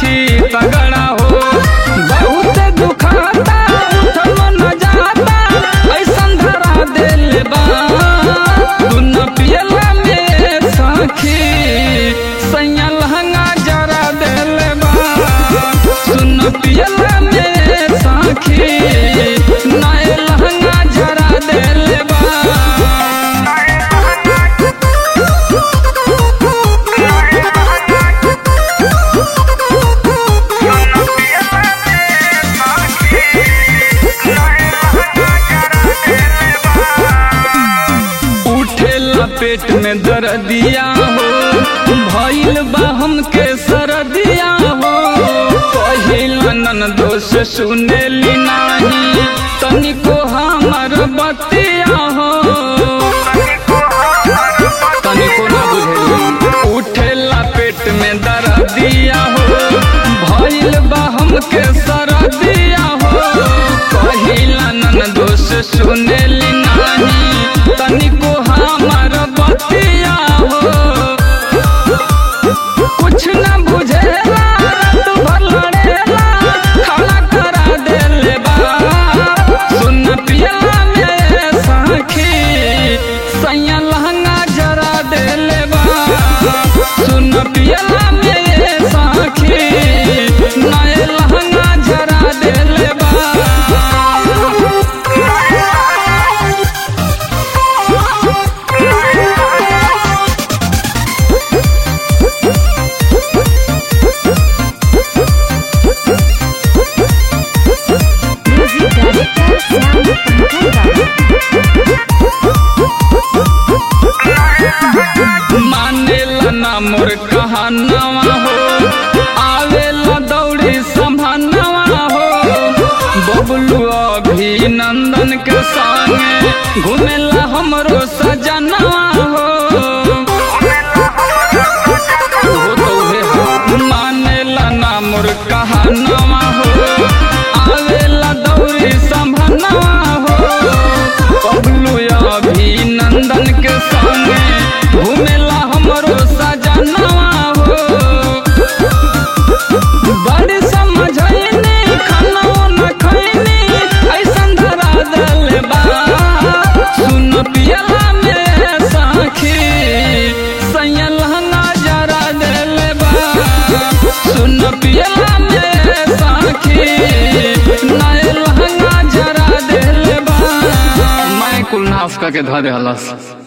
साखी तगड़ा हो बहुत दुखाता उठल न जाता ऐसन धरा दिल बा दुन पियला में साखी सैया लहंगा जरा दिल बा सुन पियला में साखी नए लहंगा जरा दिल बा उठेला पेट में दर्दिया हो भइल बा हमके सरदिया हो पहिला नन दोष सुनेली नाही तनिको हमर बतिया हो तनिको ना बुझेली उठेला पेट में दर्दिया हो भइल बा हमके सरदिया हो पहिला नन दोष सुनेली नाही तनिको हमर बतिया हो कुछ न बुझेला रात भर लड़ेला खाना करा देले बा सुन पियला में साखी सैया लहंगा जरा देले बा सुन पियला में साखी नए लहंगा जरा देले बा Music Director Sound Pankaj मानेला ना मोर कहानवा हो आवेला दौड़ी संभानवा हो बबलू अभिनंदन के संगे घूमेला हमरो सजनवा हो ओहो तो उहे हो। मानेला ना मोर कहानवा हो आवेला दौड़ी संभानवा हो बबलू अभिनंदन के संगे घूमेला हमरो सजनवा हो बड़ी समझैनी खाना न खैनी ऐसन धरा दल बा सुन पियला में साखी सैया लहंगा जरा दिल बा सुन पियला में साखी नए लहंगा जरा दिल बा मैं कुल नाफ का के धा दे हलस